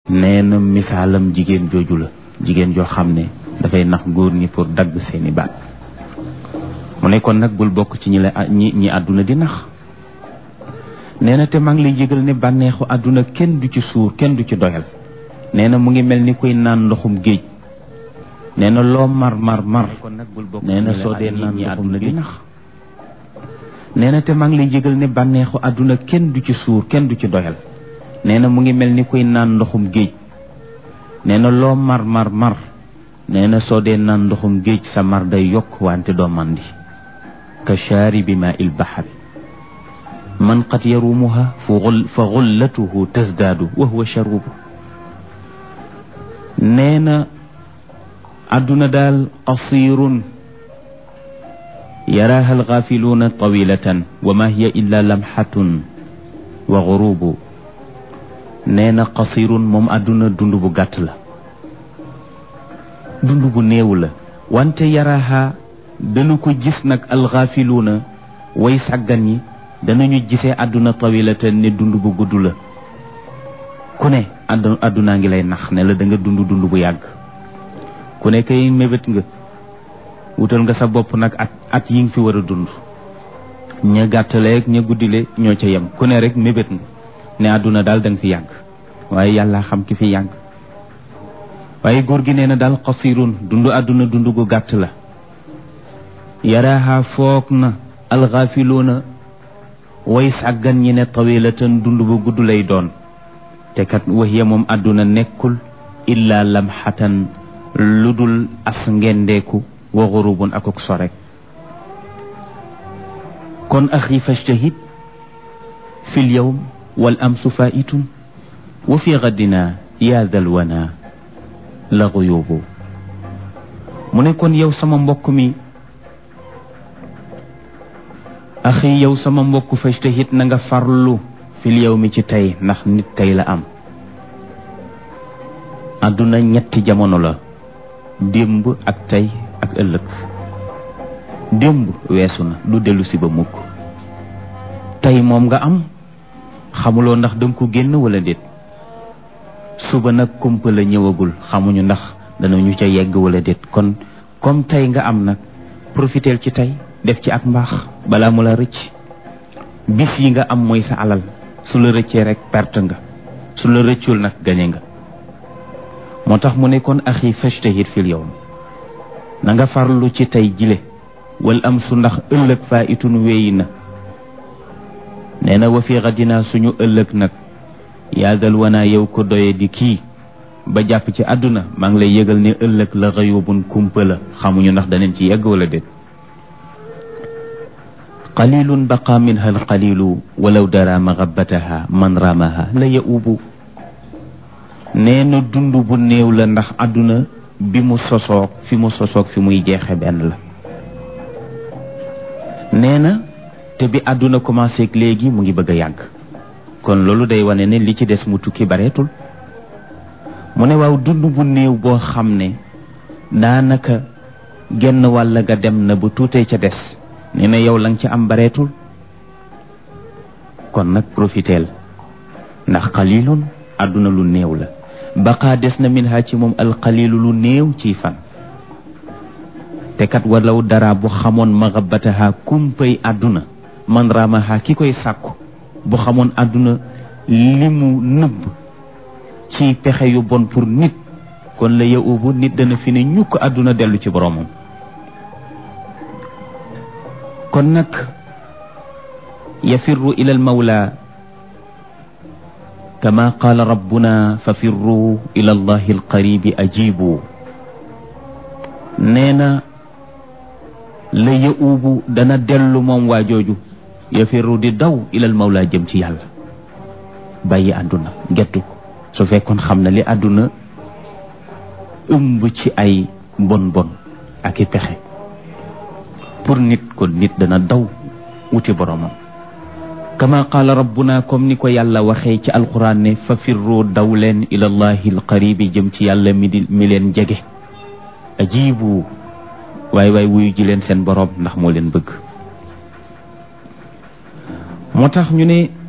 nee na misaalam jigéen jooju la jigéen joo xam ne dafay nax góor ñi pour dagg seeni baat mu ne kon nag bul bokk ci ñi la ñi ñi àdduna di nax nee na te maa ngi lay yëgal ne bànneexu àdduna kenn du ci suur kenn du ci doyal nee na mu ngi mel ni kuy naan ndoxum géej nee na loo mar mar mar nee na soo dee naan ndoxum géej nax nee na te maa ngi lay yëgal ne bànneexu àdduna kenn du ci suur kenn du ci doyal nee na mu ngi mel ni kuy naan ndoxum géej nee na loo mar mar mar nee na soo dee naan ndoxum géej sa mar day yokk wante doo mandi ka shaaribi maa il baxari man qad yarumuha fa xullatuhu tasdaadu wa huwa sharubu nee na àdduna daal qasirun yaraaha alxaafiluuna tawilatan wa ma hiya illa lamxatun wa xurubu nee na qasirun moom àdduna dund bu gàtt la dund bu néew la wante yaraaha dana ko gis nag alxaafiluuna way sàggan yi danañu gisee àdduna tawilatan ne dund bu gudd la ku ne àdd àddunaa ngi lay nax ne la da nga dund dund bu yàgg ku ne kay mébét nga wutal nga sa bopp nag at at yi nga fi war a dund ña gàttaleeg ña guddile ñoo ca yem ku ne rek mébét nga ne àdduna daal da nga fi yàgg waaye yàlla xam ki fi yàgg waaye góor gi nee na daal xasirun dund àdduna dund gu gàtt la yaraaha foog na alxaafiluuna way sàggan ñi ne tawilatan dund bu gudd lay doon te kat waxiya moom àdduna nekkul illa lamxatan lu dul as ngendeeku wa xurubun akuk sorek kon axi fajtahid fi lyawm wal amsu faitun wa fi gaddina yaa dal wana la xuyubu mu ne kon yow sama mbokk mi axi yow sama mbokk fajtahid na nga farlu fil yow mi ci tey ndax nit tey la am àdduna ñetti jamono la démb ak tey ak ëllëg démb weesu na du dellu si ba mukk tey moom nga am xamuloo ndax danga ko génn wala déet suba nag kumpa la ñëwagul xamuñu ndax danañu ca yegg wala déet kon comme tey nga am nag profiteel ci tey def ci ak mbaax balaa mu la rëcc bis yi nga am mooy sa alal su la rëccee rek perte nga su la rëccul nag gañe nga moo tax mu ne kon axi fajtahid fil yawm na nga farlu ci tey jile wal am su ndax ëllëg faa itun wéyi na nee na wa fi xadinaa suñu ëllëg nag yaadal wanaa yow ko doye di kii ba jàpp ci àdduna maa ngi lay yëgal ne ëllëg la xayubun kumpa la xamuñu ndax daneen ci yegg wala déet qalilun baqa minha alqalilu walaw dara maxabataha man ramaha la yaubu nee na dund bu néew la ndax àdduna bi mu sosoog fi mu sosoog fi muy jeexe benn la nee na te bi àdduna commencé ak léegi mu ngi bëgg a yàgg kon loolu day wane ne li ci des mu tukki bareetul mu ne waaw dund bu néew boo xam ne daanaka genn wàll ga dem na ba tuutee ca des nee na yow la nga ca am bareetul kon nag profiteel ndax xalilun àdduna lu néew la baqaa des na min ha ci moom alxalilu lu néew ciy fan te kat walaw dara bu xamoon maxabataha kumpay àdduna man ramaha ki koy sàkku bu xamoon àdduna li mu nëbb ci pexe yu bon pour nit kon la yaubu nit dana fi ne ñukk àdduna dellu ci boromam kon nag yafirru ila almawla kama qaala rabbuna fa firru ila allahi alqaribi ajibu nee na la yaubu dana dellu moom waa jooju yafirru di daw ilal mawla jëm ci yàlla bàyyi àdduna gettu ko su fekkoon xam na li àdduna ëmb ci ay bon bon ak i pexe pour nit ko nit dana daw wuti boromam kama qaala rabbuna comme ni ko yàlla waxee ci alquran ne fa firru daw leen ilallahi alqaribi jëm ci yàlla mi di mi leen jege ajibu waay waay wuyu ji leen seen borom ndax moo leen bëgg moo tax ñu ne